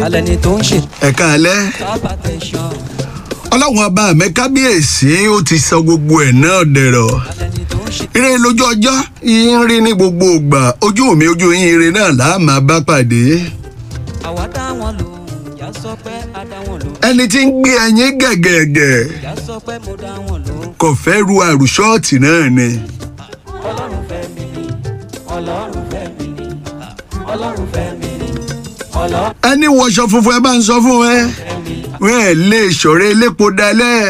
alẹ́ ni tó ń ṣe ẹ̀ka alẹ́ sábà tẹ̀sán ọlọ́run ọba mi kábíyèsí ó ti sọ gbogbo ẹ̀ náà dẹ̀rọ̀ alẹ́ ni tó ń ṣe ire lójú ọjọ́ yín rí ní gbogbo ìgbà ojú mi ojú yín ire náà là á máa bá pàdé àwa dá wọn lò ìyá sọ pé a dá wọn lò ẹni tí ń gbé ẹyin gẹ̀gẹ̀gẹ̀ ìyá sọ pé mo dá wọn lò kò fẹ́ ru àrùṣọ́ọ̀tì náà ni ọlọ́run fẹ́ mi ni ọlọ́run fẹ́ mi ni ọlọ́run fẹ́ mi ni ọlọ́run ẹni wọṣọ funfun ẹ bá ń sọ fún ẹ fẹ́ mi ni. wọn ẹ lè ṣọ̀rẹ́ elépo dalẹ̀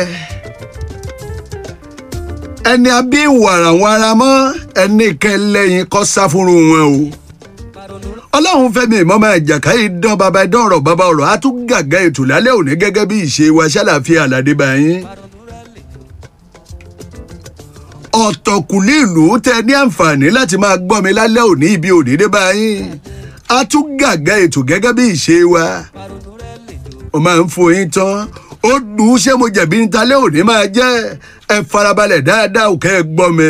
ẹni abí wàràwàrà mọ́ ẹni kẹlẹ́yìn kọ́ sáfúnru wọn o ọlọ́run fẹ́mi ìmọ̀mọ́ àjàká ìdán bàbá ìdán ọ̀rọ̀ bàbá ọ̀rọ̀ á tún gàgà ètò lálẹ́ òní gẹ́gẹ́ bí ìṣe wa ṣàlàfíà àlàdé báyìí ọ̀tọ̀kùlú ìlú tẹ ní àǹfààní láti máa gbọ́ mi lálẹ́ òní ibi òní dé báyìí á tún gàgà ètò gẹ́gẹ́ bí ìṣe wa mo máa ń fún yín tán ó dùn ún ṣé mo jẹ̀bi ní talẹ́ òní máa jẹ́ ẹ farabalẹ̀ dáadáa ò kẹ́ ẹ gbọ́ mi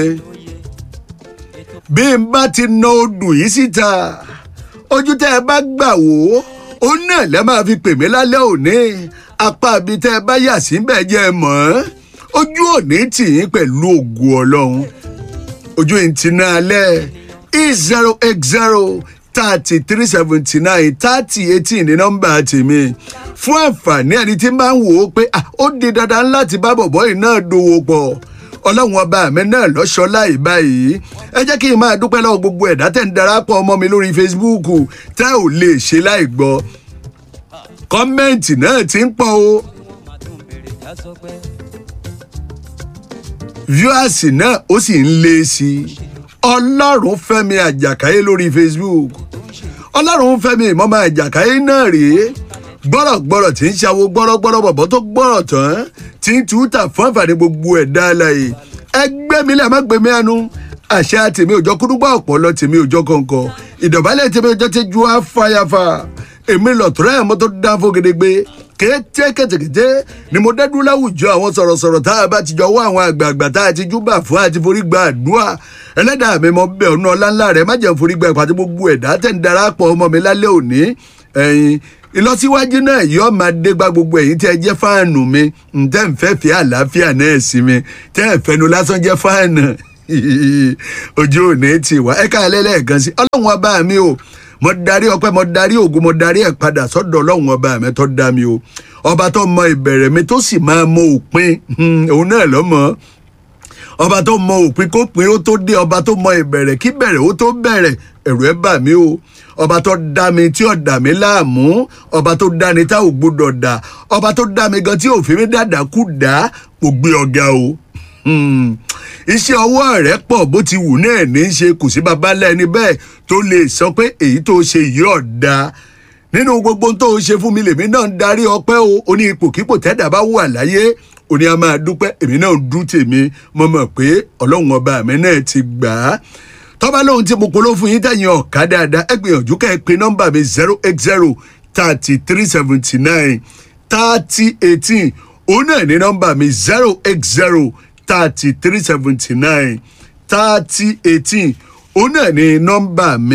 bí n bá ti na odù yìí síta ojú tẹ́ ẹ bá gbà wò ó ó náà lẹ́ máa fi pè mí lálẹ́ òní apá ibi tẹ́ ẹ bá yà sí bẹ́ẹ̀ jẹ́ ẹ mọ̀ ọ́n ojú òní tì yín pẹ̀lú ògùn ọlọ́run ojú yìí ti ná alẹ́ e zero eight zero thirty three seventy nine thirty eighteen ní nọ́mbà tèmi fún àǹfààní ẹni tí máa ń wò ó pé ah, ó di dandan láti bá bọ̀bọ́ yìí náà dòwò pọ̀ ọlọ́run ọba mi náà lọ́ṣọ́ láì báyìí ẹ jẹ́ kí n máa dúpẹ́ lọ́wọ́ gbogbo ẹ̀dá tẹ̀ ń darapọ̀ ọmọ mi lórí Facebook tẹ́ ò lè ṣe láì gbọ́ kọ́mẹ́ǹtì náà ti ń pọ̀ o máa tún bèrè ìyá sọ pé viewers náà ó sì ń lé sí i ọlọ́run fẹ́mi àjàkáyé lórí Facebook ọlọ́run fẹ́mi ìmọ̀mọ́ àjàkáyé náà rèé gbọ́rọ̀gbọ́rọ̀ tí ń ṣàwo gbọ́rọ̀gbọ́rọ̀ bọ̀bọ̀ tó gbọ́rọ̀ tán tí ń túta fún àǹfààní gbogbo ẹ̀dá alàyè ẹgbẹ́ mi lè má gbé mi ẹnu àṣà tèmi òjọ kúdúgbà ọ̀pọ̀lọ tèmi òjọ kọ̀ọ̀kan ìdọ̀bálẹ̀ tèmi òjọ ti ju afáyàfà èmi lọ̀tọ́rọ̀ ẹ̀ mọ́ tó dá fún gedegbe kété kétékété ni mo dẹ́dú láwùjọ àwọn sọ̀rọ̀sọ̀rọ̀ tá a bá ti jọ wá àwọn àgbààgbà tá a ti júbà fún àti forí gba àdúrà ẹlẹ́dàá mi mọ bẹ́ẹ̀ ọ̀nà ọ̀làńlá rẹ̀ má jẹ́ forí gba ìpàdé gbogbo ẹ̀dá tẹ̀ ń darapọ̀ ọmọ mi lálẹ́ òní ẹ̀yin ìlọsíwájú náà yóò máa dé gba gbogbo ẹ̀yin tí ẹ jẹ́ fáànù mi ǹtẹ́ ń fẹ́ fi àlàáfíà náà sí mi tẹ́ ẹ fẹnu lásán jẹ́ fáànù ojú òní ti wá ẹ̀ka ẹlẹ́lẹ́ẹ̀kan sí ọlọ́run ọba mi o mo darí ọpẹ́ mo darí ògùn mo darí ẹ̀ padà sọ́dọ̀ ọlọ́run ọba mi tó dá mi o ọba tó mọ ìbẹ̀rẹ̀ mi tó sì máa mọ òpin òun náà lọ́mọ ọba tó mọ òpin kó pin ó tó dé ọba tó mọ ìbẹ̀rẹ̀ kí bẹ̀rẹ̀ ó tó bẹ̀rẹ̀ ẹ̀rù ẹ̀ bà mí o ọba tó dá mi tí ò dà mí láàmú ọba tó dá ni tá ò gbọdọ̀ dà ọba tó dá mi gan tí ò fi mí dàdà kú dá kò gbé ọ̀gá o Hmm. iṣẹ́ ọwọ́ rẹ̀ pọ̀ bó ti wù náà ní í ṣe kò sí baba lẹ́ni bẹ́ẹ̀ tó lè sọ pé èyí tó ṣe yìí ọ̀dà nínú gbogbo tó ṣe fún mi lèmi náà ń darí ọpẹ́ o ó ní ipòkípò tẹ́dà bá wà láyé ó ní a máa dúpẹ́ èmi náà ń dún tèmi mo mọ̀ pé ọlọ́run ọba mi náà ti gbà á tọ́ba lóhun tí mo polówó fún yín tẹ̀yìn ọ̀ká dáadáa ẹ gbìyànjú ká ẹ pe nọ́mbà mi zero eight zero thirty three seventy nine thirty eighteen òun náà ní nọ́mbà mi zero eight zero thirty three seventy nine thirty eighteen òun náà ní nọ́mbà mi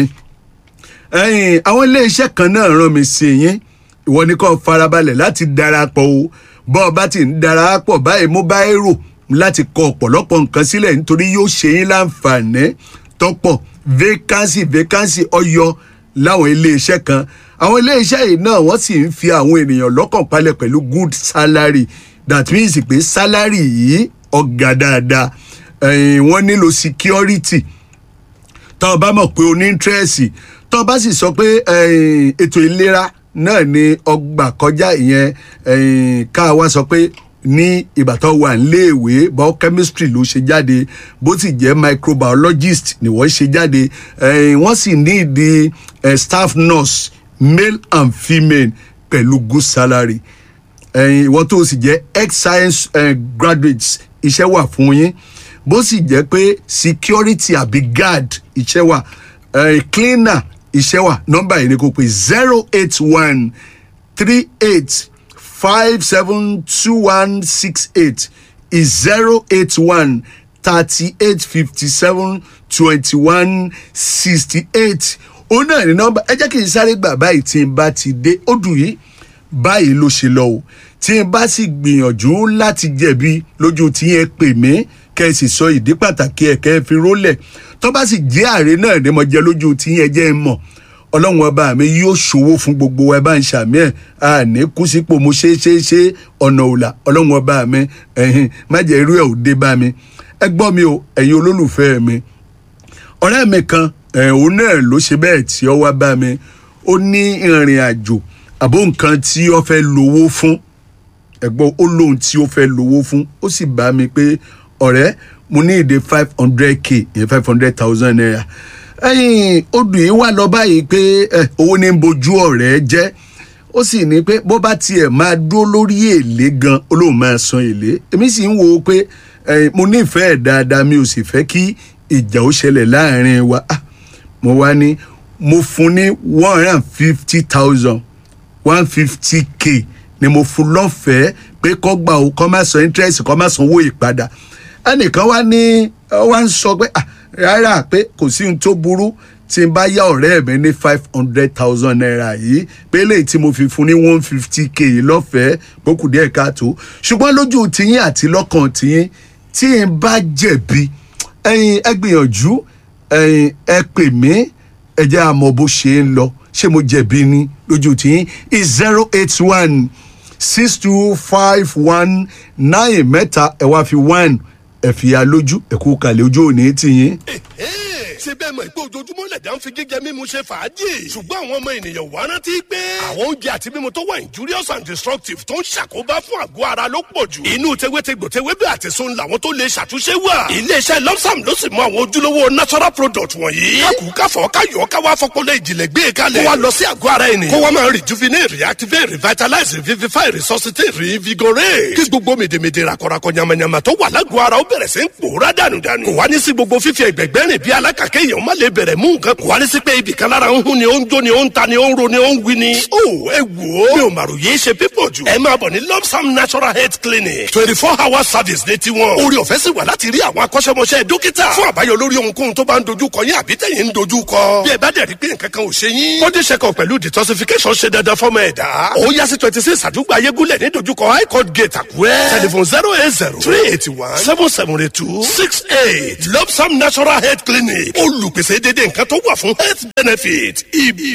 ẹ̀yin àwọn iléeṣẹ́ kan náà rán mi sí yín ìwọ ni kò farabalẹ̀ láti darapọ̀ o bọ́ ọ bá ti ń darapọ̀ báyìí mo bá èrò láti kọ ọ̀pọ̀lọpọ̀ nǹkan sílẹ̀ nítorí yóò ṣe yín láǹfààní tọ́pọ̀ vacancy vacancy ọyọ láwọn iléeṣẹ́ kan àwọn iléeṣẹ́ yìí náà wọ́n sì ń fi àwọn ènìyàn lọ́kàn palẹ̀ pẹ̀lú good salary that means pé salary yìí ọ̀gá dáadáa ẹ̀yìn wọ́n nílò security tá o bá mọ̀ pé o ní interest tó o bá sì sọ pé ẹ̀yìn, ètò ìlera náà ni ọgbà kọjá ìyẹn ẹ̀yìn, ká wá sọ pé ní ìgbà tó wà níléèwé biochemistry ló ṣe jáde bó sì jẹ́ microbiologist ni wọ́n ṣe jáde ẹ̀yìn, wọ́n sì ní ìdí eh, staff nurse male and female pẹ̀lú good salary ẹ̀yin ìwọ tó o sì jẹ́ ex science eh, graduates iṣẹ́ wà fún yín bó sì jẹ́ pé security àbí guard iṣẹ́ wà eh, cleaner iṣẹ́ wà nọ́mbà yìí ni kò pé zero eight one three eight five seven two one six eight is zero eight one thirty eight fifty seven twenty one sixty eight òun náà ní nọ́mbà ẹ jẹ́ kí n sáré gbà báyìí tí n bá ti dé ó dùn yìí báyìí ló ṣe lọ o tí n bá sì gbìyànjú láti jẹ̀bi lójú tí yẹn pè mí kẹ́ ẹ sì sọ ìdí pàtàkì ẹ̀ kẹ́ ẹ fi rólẹ̀ tó bá sì jẹ́ ààrẹ náà ní mo jẹ lójú tí yẹn jẹ́ ń mọ̀ ọlọ́run ọba mi yóò ṣòwò fún gbogbo wa ẹ bá ń ṣàmì ẹ̀ a ní kú sípò mo ṣe é ṣe é ṣe ọ̀nà òlà ọlọ́run ọba mi ẹ̀hìn má jẹ́ irú ẹ̀ ò dé bá mi ẹ gbọ́ mi o ẹ̀yin olólùfẹ́ mi ọ̀rẹ́ mi kan ẹ̀ òun náà ló ṣe bẹ́ẹ̀ tí ó wá bá mi ó ní ìrìn àjò àbó nǹkan tí ó fẹ́ lówó fún ẹ̀gbọ́n ó lóhun tí ó fẹ́ lówó fún ó sì bá mi pé ọ̀rẹ́ mo ní ìdè five hundred k ìyẹn five hundred thousand naira ẹ̀yìn odò yìí wà lọ báyìí pé ẹ, owó ní ń bojú ọ̀rẹ́ jẹ́ ó sì ní pé bó bá tiẹ̀ máa dúró lórí èlé gan ó lóun máa san èlé èmi sì ń wo pé ẹ, mo nífẹ̀ẹ́ dáadáa mi ò sì fẹ́ kí ìjà ó ṣẹlẹ̀ láàrin wa Ah, mo wá ní mo fún ní one hundred and fifty thousand one fifty k ni mo fún lọ́fẹ̀ẹ́ pé kọ́ gbà ó kọ́ má san interest kọ́ má sanwó ìpadà ẹnìkan wá ní wá ń sọ pé ah, rárá pé kò sí ohun tó burú tí n bá yá ọ̀rẹ́ mi ní five hundred thousand naira yìí pé eléyìí tí mo fi fún ní one fifty k yìí lọ́fẹ̀ẹ́ gbókù díẹ̀ káàtó ṣùgbọ́n lójú tiyín àti lọ́kàn tiyín tí n bá jẹ̀bi ẹ̀yin ẹ gbìyànjú ẹ̀yin ẹ pè mí ẹ jẹ́ àmọ́ bó ṣe ń lọ ṣé mo jẹ̀bi ni lójú tiyín is zero eight one six two five one nine mẹ́ta ẹ̀ wá fi one ẹ̀ fìyà lójú ẹ̀ kú kalẹ̀ ojú òní tiyín. ṣé bẹ́ẹ̀ mọ̀ pé ojoojúmọ́ lẹ̀dá ń fi gígẹ mímu ṣe fàájì ṣùgbọ́n àwọn ọmọ ènìyàn wá rántí pé àwọn oúnjẹ àti mímu tó wà injurious and destructive tó ń ṣàkóbá fún àgọ́ ara ló pọ̀ jù inú tewétegbò tewébẹ̀ àti sun làwọn tó lè ṣàtúnṣe wà iléeṣẹ́ lopsam ló sì mú àwọn ojúlówó natural product wọ̀nyí kákù káfọ́ káyọ̀ káwá fọpọlọ ìjìnlẹ̀ gbé e kalẹ̀ kó wa lọ sí àgọ́ ara ẹni kó wa máa rejuvenate reactivate revitalize revivify resuscitate reinvigorate kí gbogbo mèdèmèdè rakọrakọ yamayama tó wà lágọ̀ọ́ ara ó bẹ̀rẹ̀ sí ń pòórá dànùdànù kò wá ní sí gbogbo fífi ẹgbẹ̀gbẹ́ rìn bí alákàkẹ́ èèyàn má lè bẹ̀rẹ̀ mú nǹkan kò wá ní sí pé ibì kan lára ń hún ni ó ń jó ni ó ń ta ni ó ń ro ni ó ń wí ni. ó ẹ wò ó mi ò màrò yéé ṣe pípọ̀ jù. ẹ máa bọ̀ ní lopsam natural health clinic twenty four hour service ní tiwọn. orí ọ̀fẹ́ sì wà láti rí àwọn akọ́ṣẹ́mọṣẹ́ dókítà fún àbáyọ lórí ohunkóhun tó bá ń dojú kọ yín àbí tẹ̀yìn ń dojú kọ. bí ẹ bá dẹ̀ rí pé nǹkan kan ò ṣe yín. body check up pẹ̀lú detoxification ṣe dandan fọ́mọ ẹ̀dá. ó yá sí twenty six àdúgbò ayégúnlẹ̀ ní dojúkọ high court gate àkúrẹ́. telephone zero eight zero three eighty one seven seven eight two six eight lopsam natural health clinic olùpèsè dédé nǹkan tó wà fún health benefit ibi